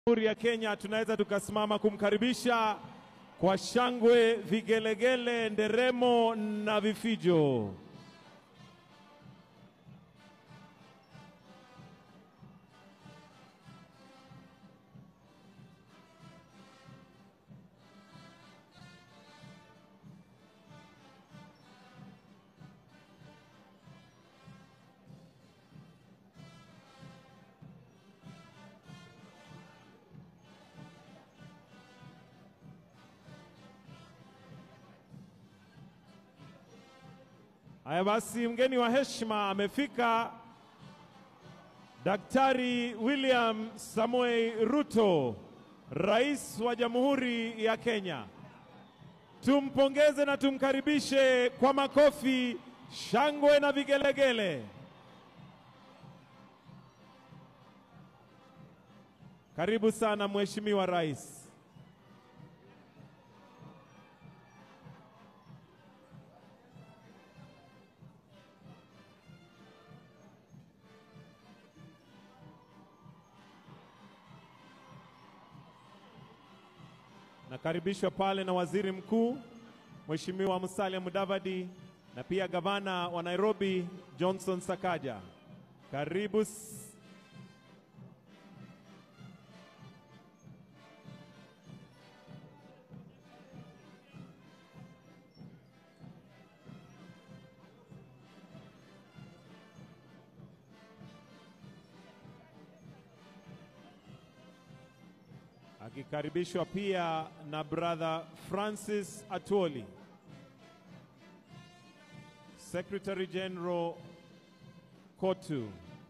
Jamhuri ya Kenya tunaweza tukasimama kumkaribisha kwa shangwe, vigelegele, nderemo na vifijo. Haya basi, mgeni wa heshima amefika, Daktari William Samoei Ruto, Rais wa Jamhuri ya Kenya. Tumpongeze na tumkaribishe kwa makofi, shangwe na vigelegele. Karibu sana Mheshimiwa Rais. Nakaribishwa pale na Waziri Mkuu Mheshimiwa Musalia Mudavadi na pia Gavana wa Nairobi Johnson Sakaja. Karibu s- akikaribishwa pia na brother Francis Atwoli, Secretary General Kotu.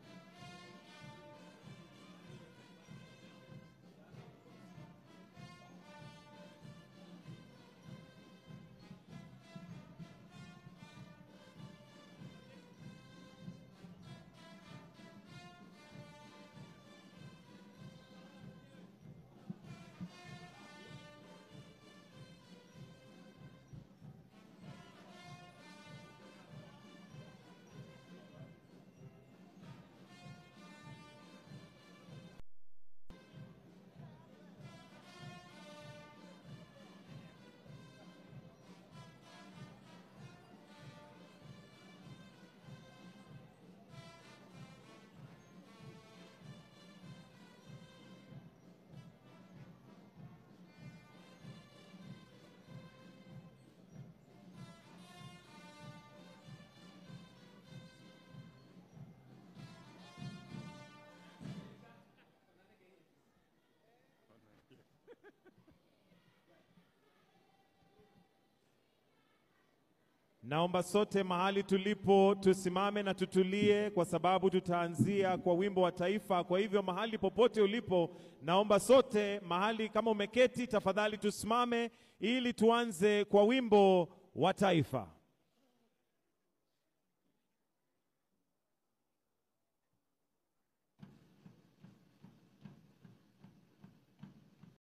Naomba sote mahali tulipo tusimame na tutulie, kwa sababu tutaanzia kwa wimbo wa taifa. Kwa hivyo mahali popote ulipo, naomba sote mahali, kama umeketi, tafadhali tusimame ili tuanze kwa wimbo wa taifa.